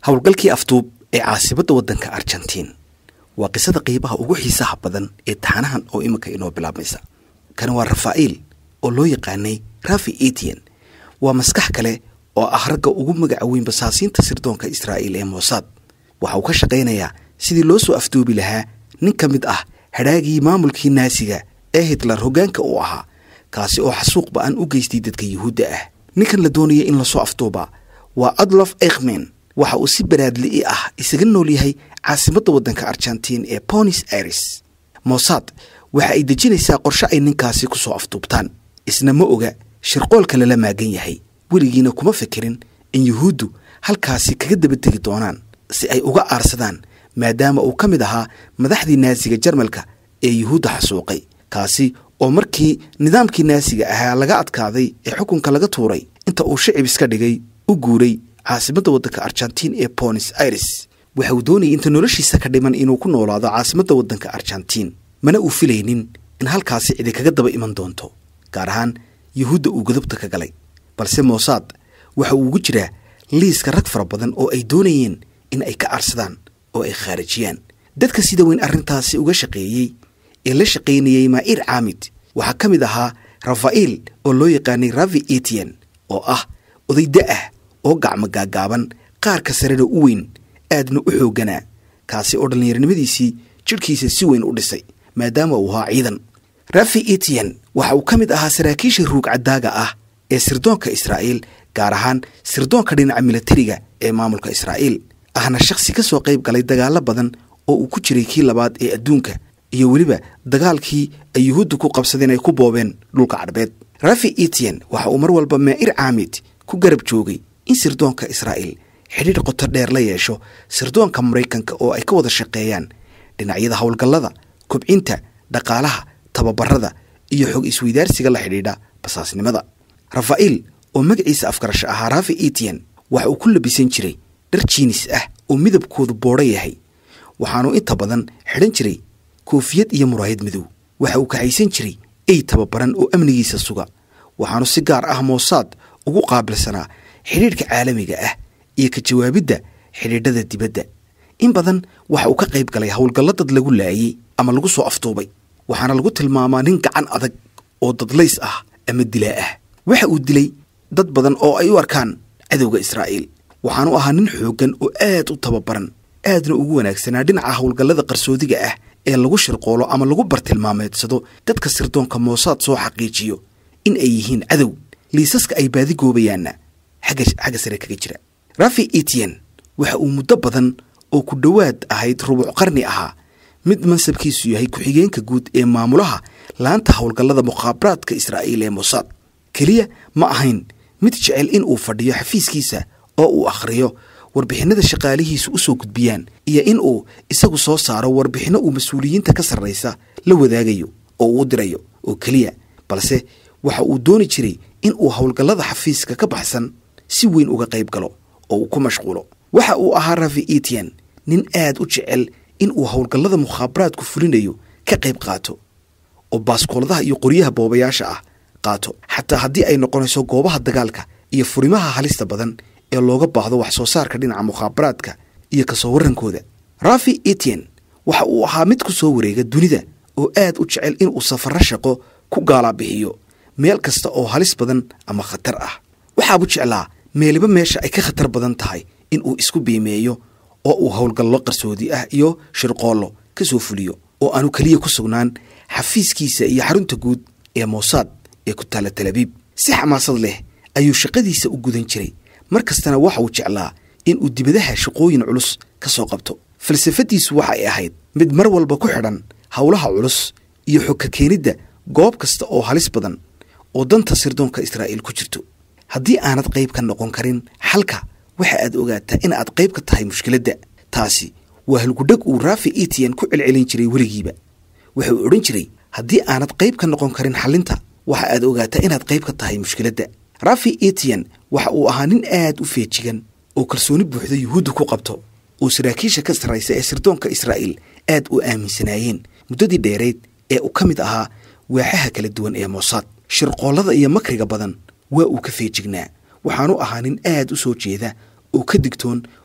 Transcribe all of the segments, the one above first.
howlgalkii afduub ee caasimadda waddanka argentiin waa qisada qiibaha ugu xiisaha badan ee taxanahan oo iminka inoo bilaabmaysa kani waa rafaa'il oo loo yaqaanay rafi etian waa maskax kale oo ah ragga ugu magaca weyn basaasiinta sirdoonka israa'iil ee mossad waxa uu ka shaqaynayaa sidii loo soo afduubi lahaa nin ka mid ah hadhaagii maamulkii naasiga ee hitler hoggaanka uu ahaa kaasi oo xasuuq ba-an u geystay dadka yuhuudda ah ninkan la doonaya in lasoo afduubaa waa adlof ekhmen waxa uu si baraadli'i ah isaga nool yahay caasimadda waddanka argentiin ee bonis aires mossad waxa ay dejinaysaa qorshe ay ninkaasi ku soo afduubtaan isna ma oga shirqoolka lala maagan yahay weligiina kuma fikirin in yuhuuddu halkaasi kaga daba tegi doonaan si ay uga aarsadaan maadaama uu ka mid ahaa madaxdii naasiga jarmalka ee yuhuudda xasuuqay kaasi oo markii nidaamkii naasiga ahaa laga adkaaday ee xukunka laga tuuray inta uu shicib iska dhigay u guuray caasimadda waddanka argentiin ee bonis aires waxa uu doonayay inta noloshiisa ka dhiman inuu ku noolaado caasimadda waddanka argentiin mana uu filaynin in halkaasi cidi kaga daba iman doonto gaar ahaan yuhuudda uu godobta ka galay balse mossad waxa uu ugu jiraa liiska rag fara badan oo ay doonayeen in ay ka arsadaan oo ay khaarijiyaan dadka sida weyn arrintaasi uga shaqeeyey ee la shaqaynayey maa'ir caamid waxaa ka mid ahaa rafaa'il oo loo yaqaanay ravi etian oo ah odayda ah oo gacmo gaagaaban qaarka sarena u weyn aadna u xoogganaa kaasi oo dhallinyaronimadiisii jidhkiisa si weyn u dhisay maadaama uu ahaa ciidan rafi etian waxa uu ka mid ahaa saraakiisha ruug caddaaga ah ee sirdoonka israa'iil gaar ahaan sirdoonka dhinaca milatariga ee maamulka israa'iil ahna shakhsi ka soo qayb galay dagaallo badan oo uu ku jiray kii labaad ee adduunka iyo weliba dagaalkii ay yuhuudda ku qabsadeen ay ku boobeen dhulka cadhbeed rafi etian waxa uu mar walba maa'ir caamid ku garab joogay in sirdoonka israa'iil xidhiidh qoto dheer la yeesho sirdoonka maraykanka oo ay ka wada shaqeeyaan dhinacyada howlgallada kobcinta dhaqaalaha tababarada iyo xog isweydaarsiga la xidhiidha basaasnimada rafaa'il oo magaciisa afgarasho ahaa rafi etian waxa uu ku labisan jiray dhar jiinis ah oo midabkoodu boodho yahay waxaanuu inta badan xidhan jiray koofiyad iyo muraayad madow waxa uu kaxaysan jiray ey tababaran oo amnigiisa suga waxaanu si gaar ah mossad ugu qaabilsanaa xidhiidhka caalamiga ah iyo ka jawaabidda xidhiidhada dibadda in badan waxa uu ka qayb galay howlgallo dad lagu laayey ama lagu soo aftuubay waxaana lagu tilmaamaa nin gacan adag oo dadlays ah ama dilaa ah waxa uu dilay dad badan oo ay u arkaan cadowga israa'iil waxaanu ahaa nin xooggan oo aad u tababaran aadna ugu wanaagsanaa dhinaca howlgallada qarsoodiga ah ee lagu shirqoolo ama lagu bartilmaameedsado dadka sirdoonka mossad soo xaqiijiyo in ay yihiin cadow liisaska ay baadigoobayaanna xagga sare kaga jira rafi etian waxa uu muddo badan oo ku dhowaad ahayd rubuc qarni ahaa mid mansabkiisu yahay ku-xigeenka guud ee maamulaha laanta howlgallada mukhaabaraadka israa'iil ee mossad keliya ma ahayn mid jecel in uu fadhiyo xafiiskiisa oo uu akhriyo warbixinada shaqaalihiisu u soo gudbiyaan iyo in uu isagu soo saaro warbixinno uu mas-uuliyiinta ka sarraysa la wadaagayo oo uu u dirayo oo keliya balse waxa uu dooni jiray in uu howlgallada xafiiska ka baxsan si weyn uga qayb galo oo uu ku mashquulo waxa uu ahaa rafi etian nin aad u jecel in uu howlgallada mukhaabaraadku fulinayo ka qayb qaato oo baaskooladaha iyo qoryaha boobayaasha ah qaato xataa haddii ay noqonayso goobaha dagaalka iyo furimaha halista badan ee looga baahdo wax soo saarka dhinaca mukhaabaraadka iyo kasoo warrankooda rafi etian waxa uu ahaa mid ku soo wareega dunida oo aad u jecel inuu safarro shaqo ku gaalaabixiyo meel kasta oo halis badan ama khatar ah waxaabu jeclaa meeliba meesha ay ka khatar badan tahay in uu isku biimeeyo oo uu howlgallo qarsoodi ah iyo shirqoollo ka soo fuliyo oo aanu keliya ku sugnaan xafiiskiisa iyo xarunta guud ee mossad ee ku taalla talabiib si xamaasad leh ayuu shaqadiisa u gudan jiray mar kastana waxa uu jeclaa in uu dibadaha shaqooyin culus ka soo qabto falsafadiisu waxa ay ahayd mid mar walba ku xidhan howlaha culus iyo xogka keenidda goob kasta oo halis badan oo danta sirdoonka israa'iil ku jirto haddii aanad qayb ka noqon karin xalka waxa aad ogaataa in aad qayb ka tahay mushkiladda taasi waa halgudhag uu rafi etian ku celcelin jiray weligiiba waxa uu odhan jiray haddii aanad qayb ka noqon karin xalinta waxa aad ogaataa inaad qayb ka tahay mushkiladda rafi etian waxa uu ahaa nin aad u feejigan oo kalsooni buuxda yuhuudda ku qabto oo saraakiisha ka sarraysa ee sirdoonka israa'iil aad u aaminsanaayeen muddadii dheerayd ee uu ka mid ahaa waaxaha kala duwan ee mossad shirqoollada iyo makriga badan waa uu ka feejignaa waxaanu ahaa nin aad u soo jeeda oo ka digtoon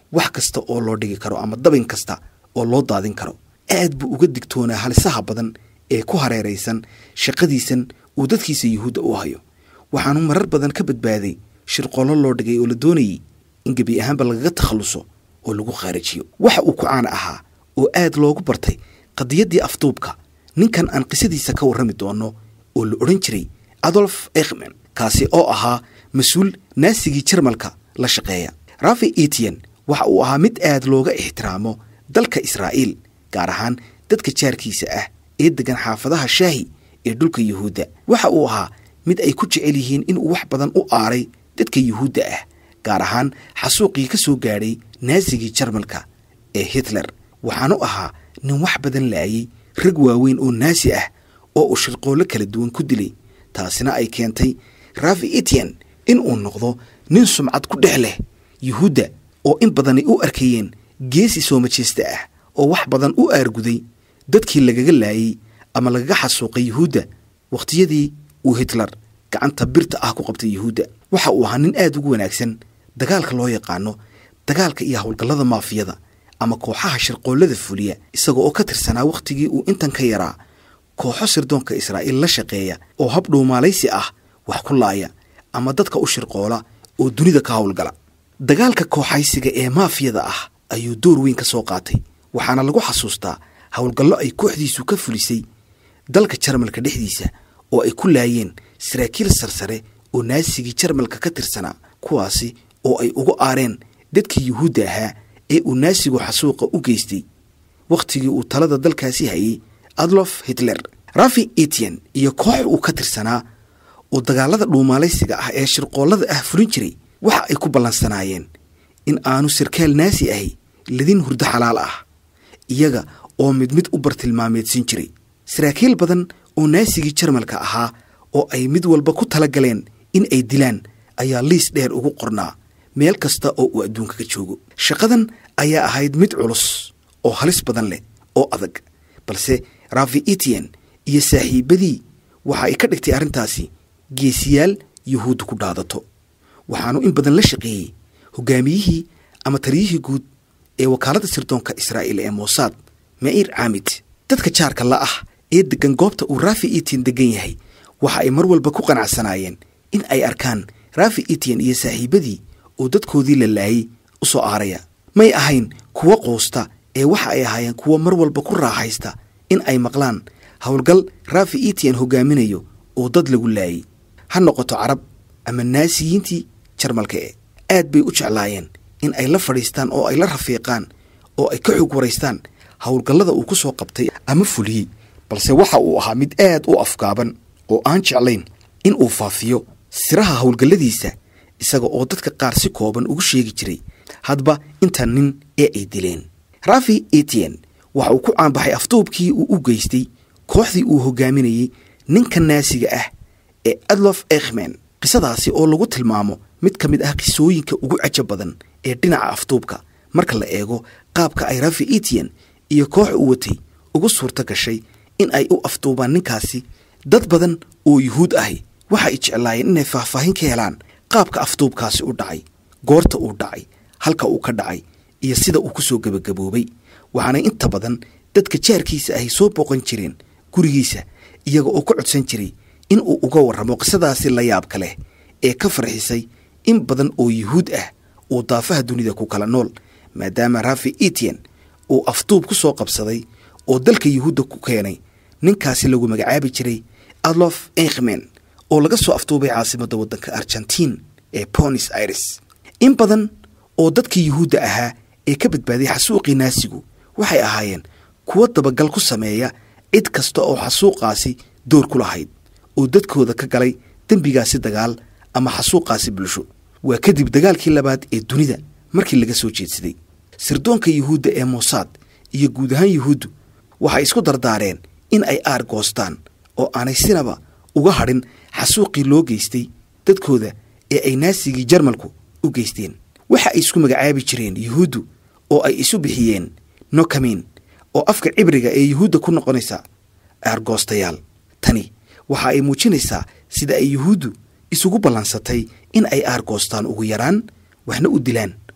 wax kasta oo loo dhigi karo ama dabin kasta oo loo daadin karo aad buu uga digtoonaa halisaha badan ee ku hareeraysan shaqadiisan uu dadkiisa yuhuudda u hayo waxaanu marar badan ka badbaaday shirqollo loo dhigay oo la doonayay in gebi ahaanba lagaga takhalluso oo lagu khaarijiyo waxa uu ku caana ahaa oo aad loogu bartay qadiyaddii afduubka ninkan aan qisadiisa ka warrami doono oo la odhan jiray adolf ekhmen kaasi oo ahaa mas-uul naasigii jarmalka la shaqeeya rafi etian waxa uu ahaa mid aad looga ixtiraamo dalka israa'iil gaar ahaan dadka jaarkiisa ah ee deggan xaafadaha shaahi ee dhulka yuhuudda waxa uu ahaa mid ay ku jecel yihiin inuu wax badan u aaray dadka yuhuudda ah gaar ahaan xasuuqii ka soo gaadhay naasigii jarmalka ee hitler waxaanu ahaa nin wax badan laayay rag waaweyn oo naasi ah oo uu shirqoollo kala duwan ku dilay taasina ay keentay rafi etian in uu noqdo nin sumcad ku dhex leh yuhuudda oo in badanay u arkayeen geesi soo majeesta ah oo wax badan u aarguday dadkii lagaga laayey ama lagaga xasuuqay yuhuudda wakhtiyadii uu hitler gacanta birta ah ku qabtay yuhuudda waxa uu ahaa nin aad ugu wanaagsan dagaalka loo yaqaano dagaalka iyo howlgallada maafiyada ama kooxaha shirqoollada fuliya isaga oo ka tirsanaa wakhtigii uu intan ka yaraa kooxo sirdoonka israa'iil la shaqeeya oo hab dhuumaalaysi ah wax ku laaya ama dadka u shirqoola oo dunida ka howlgala dagaalka kooxaysiga ee maafiyada ah ayuu door weyn ka soo qaatay waxaana lagu xasuustaa howlgallo ay kooxdiisu ka fulisay dalka jarmalka dhexdiisa oo ay ku laayeen saraakiil sarsare oo naasigii jarmalka ka tirsanaa kuwaasi oo ay ugu aareen dadkii yuhuudda ahaa ee uu naasigu xasuuqa u geystay wakhtigii uu talada dalkaasi hayay adlof hitler rafi etian iyo koox uu ka tirsanaa oo dagaalada dhuumaalaysiga ah ee shirqoollada ah fulin jiray waxa ay ku ballansanaayeen in aanu sarkaal naasi ahi ladin hurdo xalaal ah iyaga oo mid mid u bartilmaameedsin jiray saraakiil badan oo naasigii jarmalka ahaa oo ay mid walba ku tala galeen in ay dilaan ayaa liis dheer ugu qornaa meel kasta oo uu adduunka ka joogo shaqadan ayaa ahayd mid culus oo halis badan leh oo adag balse rafi etian iyo saaxiibadii waxa ay ka dhigtay arrintaasi geesiyaal yuhuudda ku dhaadato waxaanu in badan la shaqeeyey hogaamiyihii ama taliyihii guud ee wakaaladda sirdoonka israa'iil ee mosaad ma'iir caamid dadka jaarka la ah ee deggan goobta uu rafi etian deggan yahay waxa ay mar walba ku qanacsanaayeen in ay arkaan rafi etian iyo saaxiibadii oo dadkoodii la laayay u soo aaraya may ahayn kuwo quusta ee waxa ay ahaayeen kuwo mar walba ku raaxaysta in ay maqlaan howlgal rafi etian hogaaminayo oo dad lagu laayay ha noqoto carab ama naasiyiintii jarmalka e aad bay u jeclaayeen in ay la fadhiistaan oo ay la rafiiqaan oo ay ka xog waraystaan howlgallada uu ku soo qabtay ama fuliyey balse waxa uu ahaa mid aad u afgaaban oo aan jeclayn in uu faafiyo siraha howlgalladiisa isaga oo dadka qaar si kooban ugu sheegi jiray hadba inta nin ee ay dileen rafi etian waxa uu ku caanbaxay afduubkii uu u geystay kooxdii uu hogaaminayey ninka naasiga ah ee adlof ekhmen qisadaasi oo lagu tilmaamo mid ka mid ah qisooyinka ugu caja badan ee dhinaca afduubka marka la eego qaabka ay rafi etian iyo koox u watay ugu suurto gashay in ay u afduubaan ninkaasi dad badan oo yuhuud ahi waxa ay jeclaayeen inay faahfaahin ka helaan qaabka afduubkaasi u dhacay goorta uu dhacay halka uu ka dhacay iyo sida uu ku soo gebagaboobay waxaanay inta badan dadka jaarkiisa ahy soo booqan jireen gurigiisa iyaga oo ka codsan jiray in uu uga warramo qisadaasi la yaabka leh ee ka farxisay in badan oo yuhuud ah uu daafaha dunida ku kala nool maadaama rafi etian uu afduub ku soo qabsaday oo dalka yuhuudda ku keenay ninkaasi lagu magacaabi jiray adlof enkhmen oo laga soo afduubay caasimadda waddanka argentiin ee bonis aires in badan oo dadkii yuhuudda ahaa ee ka badbaaday xasuuqii naasigu waxay ahaayeen kuwo dabagal ku sameeya cid kasta oo xasuuqaasi door ku lahayd oo dadkooda ka galay dembigaasi dagaal ama xasuuqaasi bulsho waa kadib dagaalkii labaad ee dunida markii laga soo jeedsaday sirdoonka yuhuudda ee mosaad iyo guud ahaan yuhuuddu waxay isku dardaareen in ay aar goostaan oo aanay sinaba uga hadhin xasuuqii loo geystay dadkooda ee ay naasigii jarmalku u geysteen waxa ay isku magacaabi jireen yuhuuddu oo ay isu bixiyeen nokamin oo afka cibriga ee yuhuudda ku noqonaysa aargoostayaal tani waxa ay muujinaysaa sida ay yuhuuddu isugu ballansatay in ay aargoostaan ugu yaraan waxna u dilaan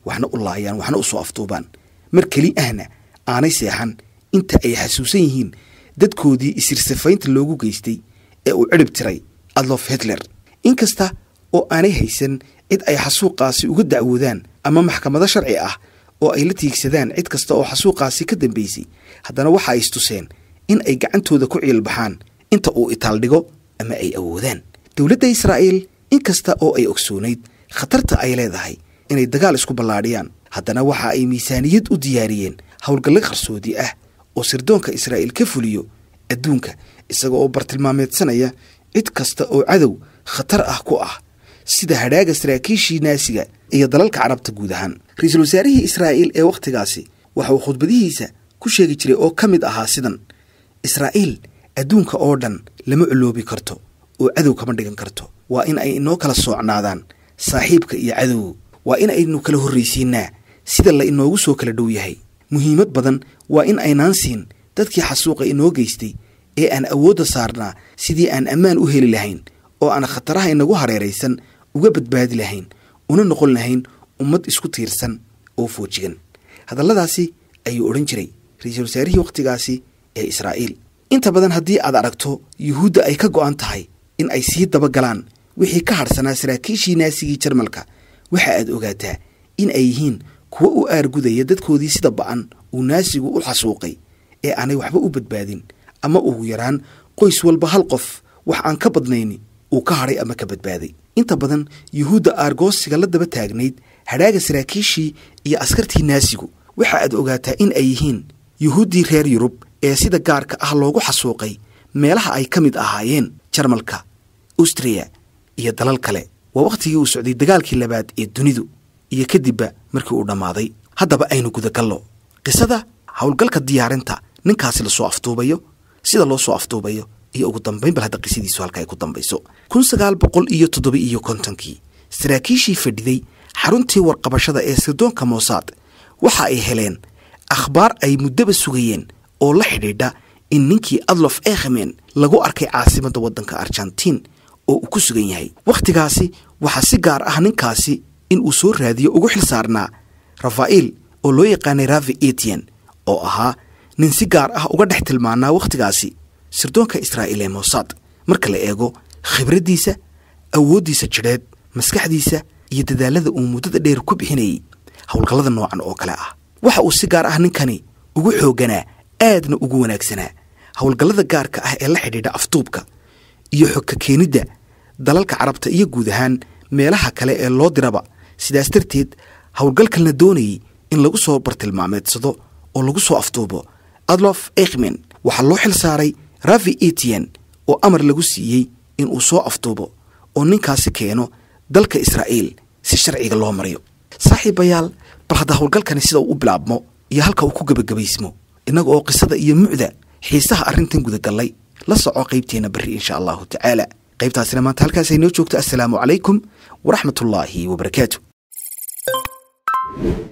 waxna u laayaan waxna u soo afduubaan mar keli ahna aanay seexan inta ay xasuusan yihiin dadkoodii isirsafaynta loogu geystay ee uu cidhib tiray adlof hitler inkasta oo aanay haysan cid ay xasuuqaasi uga dacwoodaan ama maxkamado sharci ah oo ay la tiigsadaan cid kasta oo xasuuqaasi ka dambaysay haddana waxa ay istuseen in ay gacantooda ku ciilbaxaan inta uu itaaldhigo ama ay awoodaan dowladda israa'iil inkasta oo ay ogsoonayd khatarta ay leedahay inay dagaal isku ballaadhiyaan haddana waxa ay miisaaniyad u diyaariyeen howlgallo qarsoodi ah oo sirdoonka israa'iil ka fuliyo adduunka isaga oo bartilmaameedsanaya cid kasta oo cadow khatar ah ku ah sida hadhaaga saraakiishii naasiga iyo dalalka carabta guud ahaan ra-iisul wasaarihii israa'iil ee wakhtigaasi waxa uu khudbadihiisa ku sheegi jiray oo ka mid ahaa sidan israa'iil adduunka oo dhan lama coloobi karto oo cadow kama dhigan karto waa in ay inoo kala soocnaadaan saaxiibka iyo cadowgu waa in aynu kala horraysiinaa sida la inoogu soo kala dhow yahay muhiimad badan waa in aynaan siin dadkii xasuuqa inoo geystay ee aan awoodda saarnaa sidii aan ammaan u heli lahayn oo aan khataraha inagu hareeraysan uga badbaadi lahayn una noqon lahayn ummad isku tiirsan oo foojigan hadalladaasi ayuu odhan jiray ra-iisul wasaarihii wakhtigaasi ee israa'iil inta badan haddii aad aragto yuhuudda ay ka go'an tahay in ay sii dabagalaan wixii ka hadhsanaa saraakiishii naasigii jarmalka waxa aad ogaataa in ay yihiin kuwo u aargudaya dadkoodii sida ba'an uu naasigu u xasuuqay ee aanay waxba u badbaadin ama ugu yaraan qoys walba hal qof wax aan ka badnayni uu ka hadhay ama ka badbaaday inta badan yuhuudda aargoosiga la daba taagnayd hadhaaga saraakiishii iyo askartii naasigu waxa aad ogaataa in ay yihiin yuhuuddii reer yurub ee sida gaarka ah loogu xasuuqay meelaha ay ka mid ahaayeen jarmalka austriya iyo dalal kale waa wakhtigii uu socday dagaalkii labaad ee dunidu iyo kadibba markii uu dhammaaday haddaba aynu gudagallo qisada howlgalka diyaarinta ninkaasi lasoo afduubayo sida loo soo afduubayo iyo ugu dambayn bal hadda qisadiisu halka ay ku dambayso kun sagaal boqol iyo toddoba iyo kontonkii saraakiishii fadhiday xaruntii warqabashada ee sirdoonka moosaad waxa ay heleen akhbaar ay muddaba sugayeen oo la xidhiidha in ninkii adlof ekhmen lagu arkay caasimadda waddanka argentiin oo uu ku sugan yahay wakhtigaasi waxaa si gaar ah ninkaasi in uu soo raadiyo ugu xil saarnaa rafa'iil oo loo yaqaanay ravi etian oo ahaa nin si gaar ah uga dhex tilmaanaa wakhtigaasi sirdoonka israa'iil ee mossad marka la eego khibraddiisa awooddiisa jidheed maskaxdiisa iyo dadaalada uu muddada dheer ku bixinayay howlgallada noocan oo kale ah waxa uu si gaar ah ninkani ugu xoogganaa aadna ugu wanaagsanaa howlgallada gaarka ah ee la xidhiidha afduubka iyo xogka keenidda dalalka carabta iyo guud ahaan meelaha kale ee loo diraba sidaas darteed howlgalkan la doonayay in lagu soo bartilmaameedsado oo lagu soo afduubo adlof ekhmen waxaa loo xil saaray ravi etian oo amar lagu siiyey in uu soo afduubo oo ninkaasi keeno dalka israa'iil si sharciga loo mariyo saaxiibayaal bal hadda howlgalkani sida uu u bilaabmo iyo halka uu ku gebagabaysmo innaga oo qisada iyo mucda xiisaha arrintan gudagallay la soco qaybteenna berri insha allahu tacaala qaybtaasina maanta halkaas ay noo joogto assalaamu calaykum waraxmatullaahi wabarakaatu